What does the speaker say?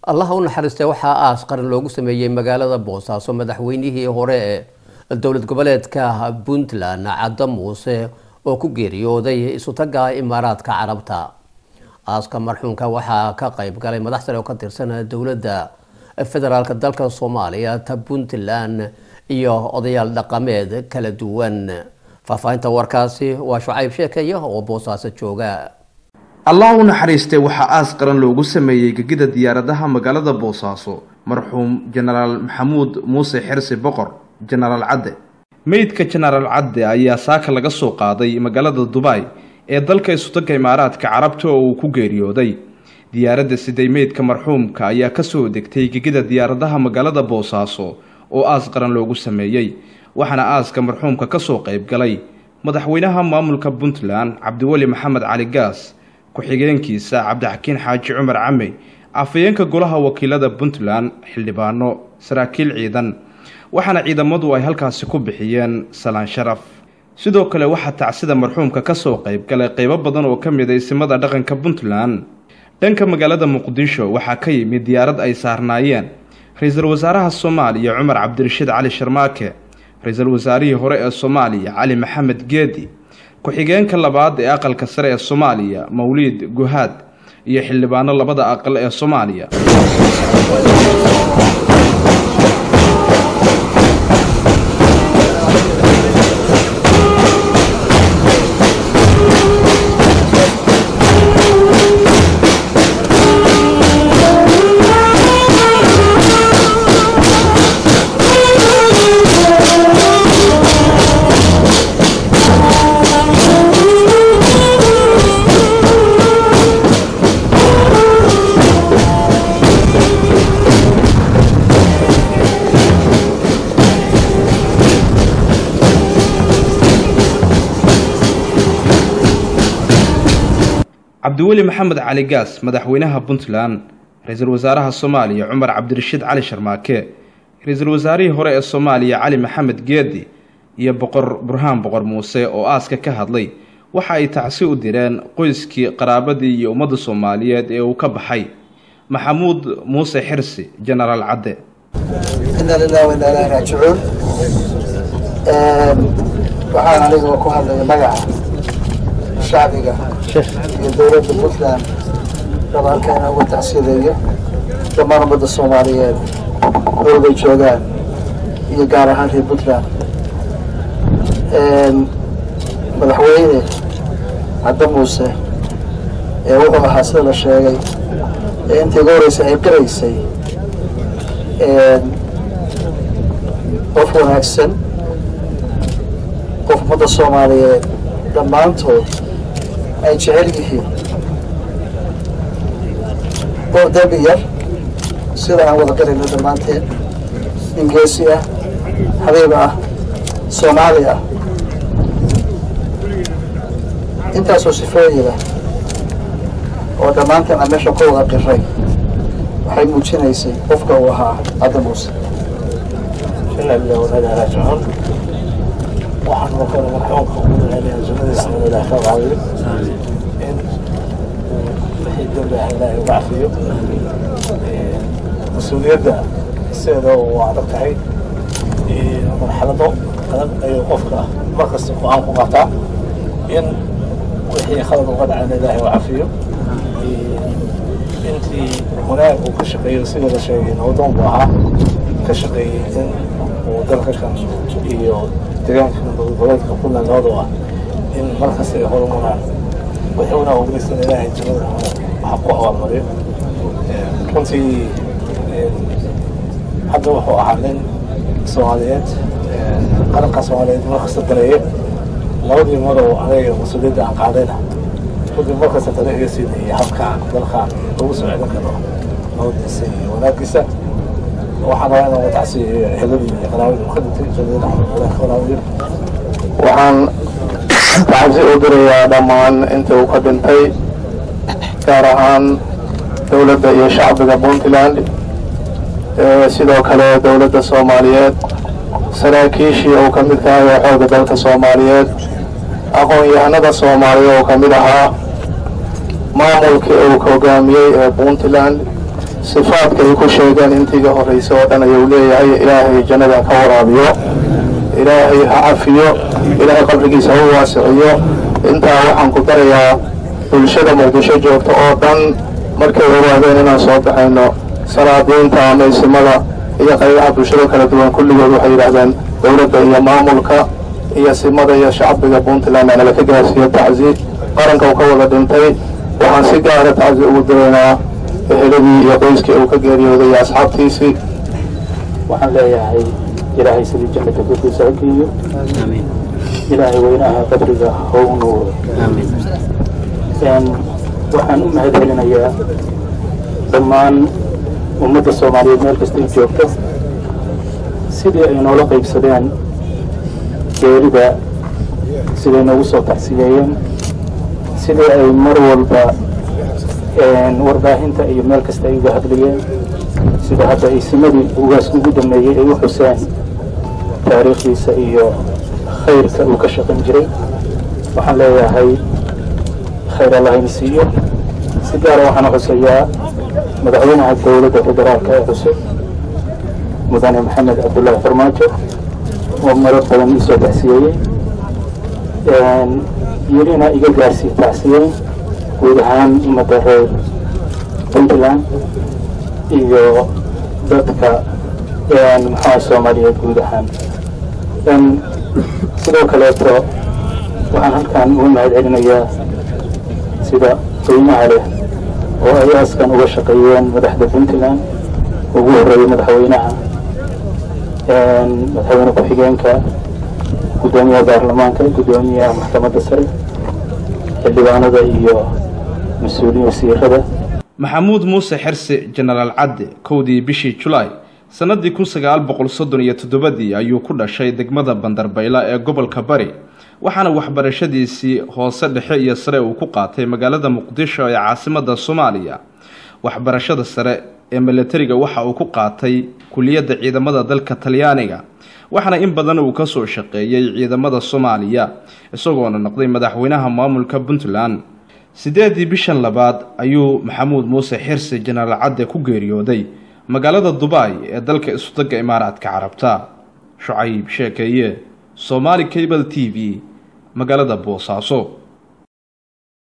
allaha u naxariistay waxaa aas qaran loogu sameeyey magaalada boosaaso madaxweynihii hore ee dowlad goboleedka puntland cadda muuse oo ku geeriyooday isutaga imaaraadka carabta aaska marxuumka waxaa ka qayb galay madax sare oo ka tirsan dowladda federaalk dalka soomaaliya ta puntland iyo odayaal dhaqameed kala duwan faahfaahinta warkaasi waa shucayb sheekaya oo boosaaso jooga allah u naxariistay waxaa aas qaran loogu sameeyey gegida diyaaradaha magaalada boosaaso marxuum jenaraal maxamuud muuse xirsi boqor jenaraal cadde meydka jenaraal cadde ayaa saaka laga soo qaaday magaalada dubai ee dalka isutaga imaaraadka carabta oo uu ku geeriyooday diyaaradda siday meydka marxuumka ayaa kasoo degtay gegida diyaaradaha magaalada boosaaso oo aas qaran loogu sameeyey waxaana aaska marxuumka kasoo qayb galay madaxweynaha maamulka puntland cabdiweli maxamed cali gaas ku-xigeenkiisa cabdixakiin xaaji cumar came afayeenka golaha wakiilada puntland xildhibaano saraakiil ciidan waxaana ciidamadu ay halkaasi ku bixiyeen salaan sharaf sidoo kale waxaa tacsida marxuumka kasoo qayb galay qeybo badan oo ka mid a isimada dhaqanka puntland dhanka magaalada muqdisho waxaa ka yimid diyaarad ay saarnaayeen ra-iisul wasaaraha soomaaliya cumar cabdirashiid cali sharmaake ra-iisul wasaarihii hore ee soomaaliya cali maxamed geedi ku-xigeenka labaad ee aqalka sare ee soomaaliya mawliid guhaad iyo xildhibaano labada aqal ee soomaaliya cabdiweli maxamed cali gaas madaxweynaha puntland ra-iisul wasaaraha soomaaliya cumar cabdirashiid cali sharmaake ra-iisul wasaarihii hore ee soomaaliya cali maxamed geedi iyo boqor burhaan boqor muuse oo aaska ka hadlay waxa ay tacsi u direen qoyskii qaraabadii iyo ummadda soomaaliyeed ee uu ka baxay maxamuud muuse xirsi jenaraal cadde ina lilah wainaa ilahi raajicuun waxaan aniga ku hadlaya magaca shacbiga iyo dowladda puntland raba halkaana uga tacsiideeyo dhammaan ummadda soomaaliyeed dowlay joogaan iyo gaar ahaan reer puntland madaxweyne cadde muuse ee wuxuu ahaa sida la sheegay ee intii uga horreysay ay qiraysay qof wanaagsan qof ummadda soomaaliyeed dhammaantood ay jecel yihiin qof dembi yar sida aan wada qarayno dhammaanteen ingeesi ah habiib ah soomaali ah intaasoo sifooyida oo dhammaanteen aan meesha ka wada qiray waxay muujinaysay qofka uu ahaa cadda muuse waxaan oo kale marxuumka ugu duceynaya sunnadiisa in ilaah ka qaabiyo in wixii dembi ah ilaahay uga cafiyo mas-uuliyadda sideeda waa adag tahay marxalado adag ayuu qofka markasta go-aan ku qaataa in wixii khalad uga dhacayna ilaahay u cafiyo intii wanaag uu ka shaqeeyo sida la sheegay nabdoon buu ahaa ka shaqeeyey in uu dalka kan iyo deegaanka goboleedka puntland labadu ah in markasta ay horumaraan wixii unaa ogeysan ilaahay jannada waxa ku abaalmariyo runtii hadda wuxuu ahaa nin soomaaliyeed qaranka soomaaliyeed markasta dareeye labadii marow anaga mas-uuliyadda aan qaadayna runtii markasta tale iga siinayay habkaan dalkaan lagu soo celin karo nabadiisa iyo wanaagiisa waxaan rabaa inaan watacsiiyo eheladii iyo qaraabadii ka dhintay jannada ilaah ka waraabiyo waxaan tacsi u dirayaa dhammaan inta uu ka dhintay gaar ahaan dowladda iyo shacbiga puntland sidoo kale dowladda soomaaliyeed saraakiishii uu ka mid tahay oo xooga dalka soomaaliyeed aqoon-yahanada soomaaliya oo ka mid ahaa maamulkii uu hogaamiyey ee puntland sifaadka ay ku sheegeen intiiga horraysa oo dhan ayuu leeyahay ilaahay jannada ka waraabiyo ilaahay ha cafiyo ilaahay qabrigiisa ha u waasiciyo intaa waxaan ku darayaa bulshada muqdisho joogta oo dhan markay ogaadeen inaan soo baxayno salaadiinta amaysimada iyo qaybaha bulshada kala duwan kulligood waxay yidhaahdeen dowladda iyo maamulka iyo simada iyo shacbiga puntland aanala ka gaarsiiyo tacsi qaranka uu ka wada dhintay waxaan si gaara tacsi ugu diraynaa eheladii iyo qoyskii uu ka geeriyooday iyo asxaabtiisii waxaan leeyahay ilaahay sidii jannata gurdiisa ha geeyo ilaahay weynaha qabriga ha u nuuro waxaan u mahad celinayaa dhammaan ummadda soomaaliyeed meel kasta ay joogto sidii ay noola qaybsadeen geerida siday noogu soo tacsiyeeyeen sidii ay mar walba warbaahinta iyo meel kasta ay uga hadlayeen sida hadda ay simadii ugaas ugu dhameeyey ay u xuseen taariikhdiisa iyo khayrka uu ka shaqan jiray waxaan leeyahay khayr allahayna siiyo si gaara waxaan xusayaa madaxweynaha dowladda federaalka ee cusub mudane maxamed cabdullaahi farmaajo oo marar badan iisoo tacsiyeeyey yelina iga gaarsii tacsiyeyn guud ahaan ummadda reer puntland iyo dadka maxaa soomaaliyeed guud ahaan sidoo kaleeto waxaan halkan uga mahad celinayaa sida qiimaha leh oo ay askan uga shaqeeyeen madaxda puntland ugu horreeyey madaxweynaha madaxweyne ku-xigeenka guddoomiyaha baarlamaanka guddoomiyaha maxkamadda sare xildhibaanada iyo mas-uuliyin wasiirada maxamuud muuse xerse jenaraal cadde kowdii bishii julaay sannadii kun sagaal boqol soddon iyo toddobadii ayuu ku dhashay degmada bandarbayla ee gobolka bari waxaana waxbarashadiisii hoose dhexe iyo sare uu ku qaatay magaalada muqdisho ee caasimadda soomaaliya waxbarashada sare ee milatariga waxa uu ku qaatay kuliyadda ciidamada dalka talyaaniga waxaana in badan uu kasoo shaqeeyey ciidamada soomaaliya isagoona noqday madaxweynaha maamulka puntland sideedii bishan labaad ayuu maxamuud muuse xirsi jenaraal cadde ku geeriyooday magaalada dubai ee dalka isudagga imaaraadka carabta shucayb sheekeeye somaali cable t v magaalada boosaaso